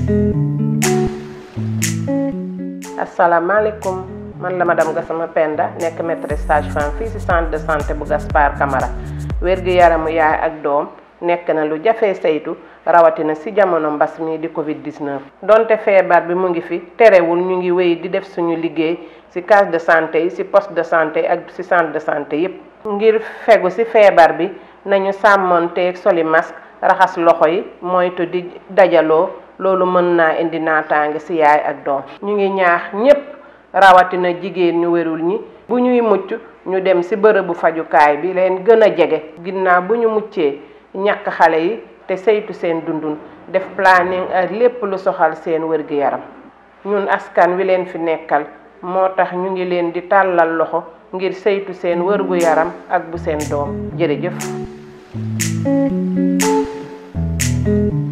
asalaamaaleykum man la madame Gassama Penda nekk maîtresse sage-femme fii ci centre de santé bu Gaspard Camara wér-gu-yaramu yaay ak doom nekk na lu jafee saytu rawatina ci jamono mbas mi di Covid 19. donte feebar bi mu ngi fi terewul ñu ngi wéy di def suñu liggéey ci case de santé yi ci poste de santé ak ci centre de santé yépp ngir fegu ci feebar bi nañu sàmmonteeg soli masque raxas loxo yi moytu di dajaloo loolu mën naa indi naataange ci yaay ak doom ñu ngi ñaax ñépp rawatina jigéen ñu wérul ñi bu ñuy mucc ñu dem ci bërëbu fajukaay bi leen gën a jege ginnaaw bu ñu muccee ñàkk xale yi te saytu seen dundun def planning ak lépp lu soxal seen wér-gi-yaram ñun askan wi leen fi nekkal moo tax ñu ngi leen di tàllal loxo ngir saytu seen wér-gu-yaram ak bu seen doom jërëjëf